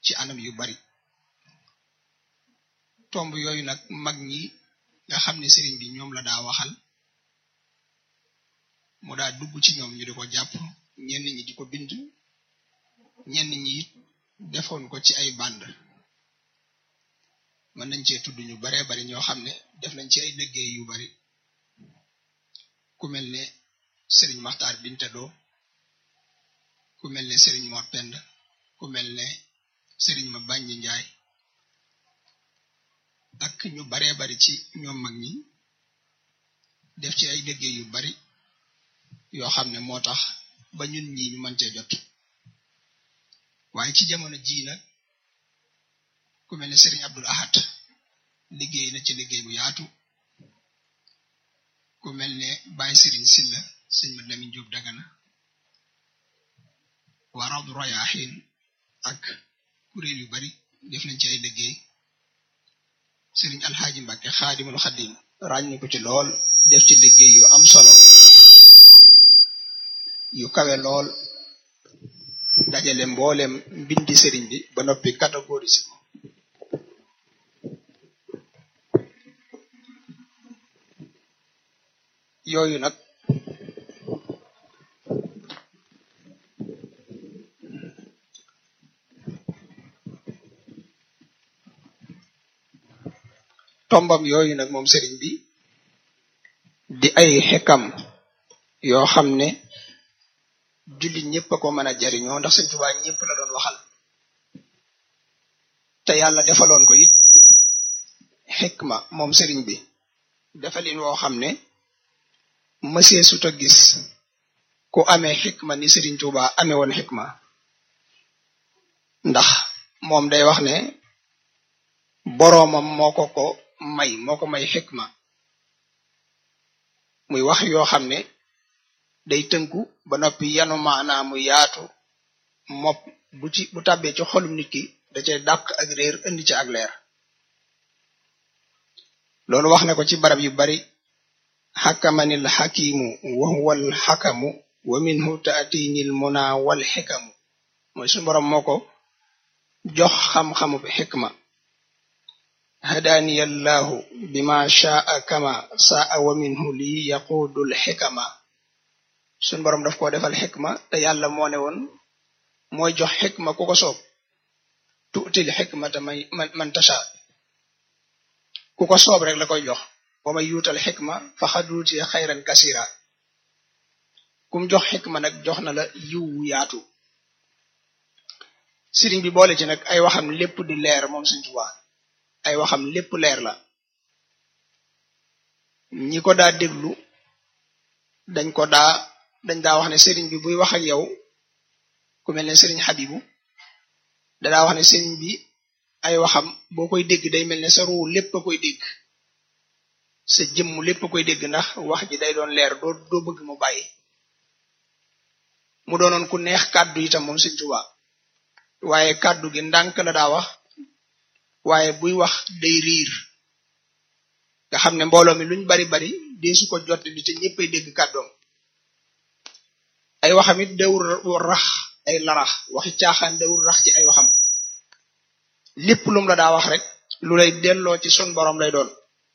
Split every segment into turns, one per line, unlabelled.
ci anam yu bari tomb yooyu nag mag ñi nga xam ne sëriñ bi ñoom la daa waxal mu daa dugg ci ñoom ñu di ko jàpp ñenn ñi di ko bind ñenn ñi it defoon ko ci ay band mën nañ cee tudd ñu baree bari ñoo xam ne def nañ ci ay liggéey yu bari ku mel ne sëriñ Maxtaar Bintado ku mel ne sëriñ Mor Pend ku mel ne sëriñ ma Bàññi Njaay ak ñu baree bari ci ñoom mag ñi def ci ay liggéey yu bari yoo xam ne moo tax ba ñun ñi ñu mën cee jot waaye ci jamono jii nag ku mel ne sëriñ Abdul Ahad liggéey na ci liggéey bu yaatu ku mel ne Baye sëriñ Silla sëñ ma Lamin Jóob Dagana waa Rawdu Rayaahin ak kuréel yu bari def nañ ci ay liggéey sëriñ Alxaaji Mbàkke Xaadimul Xadim ràññi ko ci lool def ci liggéey yu am solo yu kawe lool dajale mboolem mbindi sëriñ bi ba noppi catégorise ko yooyu nag tombam yooyu nag moom sëriñ bi di ay xekam yoo xam ne jullit ñëpp a ko mën a jariñoo ndax Sëñ Tuubaa ñëpp la doon waxal te yàlla defaloon ko it xikma moom sëriñ bi defalin woo xam ne mësee suta gis ku amee xikma ni sëriñ Tuubaa amee woon xikma ndax moom day wax ne boroomam moo ko ko may moo ko may xikma muy wax yoo xam ne day tënku ba noppi yanu maanaa mu yaatu mopp bu ci bu tàbbee ci xolum nit ki da cay dàq ak réer indi ci ak leer loolu wax na ko ci barab yu bari xakamanil xakimu wa huwal xakamu wa minhu taatinil muna wal xikamu mooy suñu borom moo ko jox xam-xamu xikma hadaniya allahu bima shaa kama saa wa minhu lii yaqudul xikama suñ boroom daf koo defal xikma te yàlla moo ne woon mooy jox xikma ku ko soob tuutil xikmata may man tasha ku ko soob rek la koy jox wa may yuutal xikma fa xaduuti xayran kasira kum jox xikma nag jox na la yiw wu yaatu sëriñ bi boole ci nag ay waxam lépp di leer moom Sëriñ Tuubaa ay waxam lépp leer la ñi ko daa déglu dañ ko daa dañ daa wax ne sëriñ bi buy wax ak yow ku mel ne sëriñ Xabibu dadaa wax ne sëriñ bi ay waxam boo koy dégg day mel ne sa ruu lépp a koy dégg sa jëmm lépp a koy dégg ndax wax ji day doon leer doo doo bëgg mu bàyyi mu doonoon ku neex kàddu itam moom Sëriñ Tuubaa waaye kàddu gi ndànk la daa wax waaye buy wax day riir nga xam ne mbooloo mi luñ bari bari deesu ko jot di te ñëppay dégg kàddoom ay waxam it dawul rax ay larax waxi caaxaan dawul rax ci ay waxam lépp lum la daa wax rek lu lay delloo ci sun borom lay doon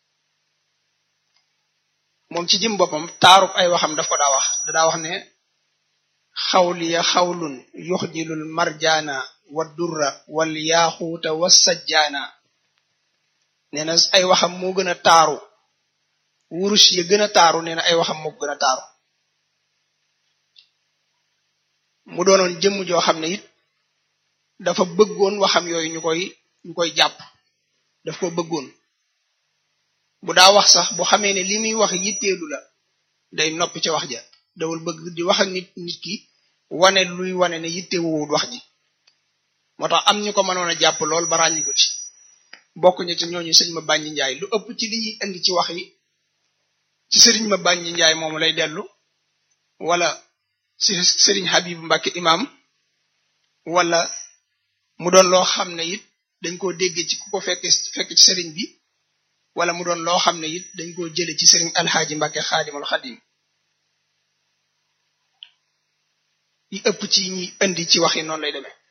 moom ci jëm boppam taarub ay waxam daf ko daa wax da daa wax ne xawliya xawlun yuxjilul marjaana wa durra wal yaaxuuta wa sajjaana nee na ay waxam moo gën a taaru wurus ya gën a taaru nee na ay waxam moo gën a taaru mu doonoon jëmm joo xam ne it dafa bëggoon waxam yooyu ñu koy ñu koy jàpp daf ko bëggoon bu daa wax sax bu xamee ne li muy wax yitteelu la day noppi ca wax ja dawul bëgg di wax ak nit nit ki wane luy wane ne yittewuwul wax ji moo tax am ñu ko mënoon a jàpp lool ba ràññi ko ci bokk ñu ci ñooñu sëñ ma bàññi njaay lu ëpp ci li ñuy indi ci wax yi ci sëriñ ma bàññi njaay moomu lay dellu wala si sëriñ Habib Mbacke imam wala mu doon loo xam ne it dañ koo dégg ci ku ko fekk fekk ci sëriñ bi wala mu doon loo xam ne it dañ koo jële ci sëriñ alxaaji Mbacke xaadimul xadim yi ëpp ci ñi indi ci wax yi noonu lay demee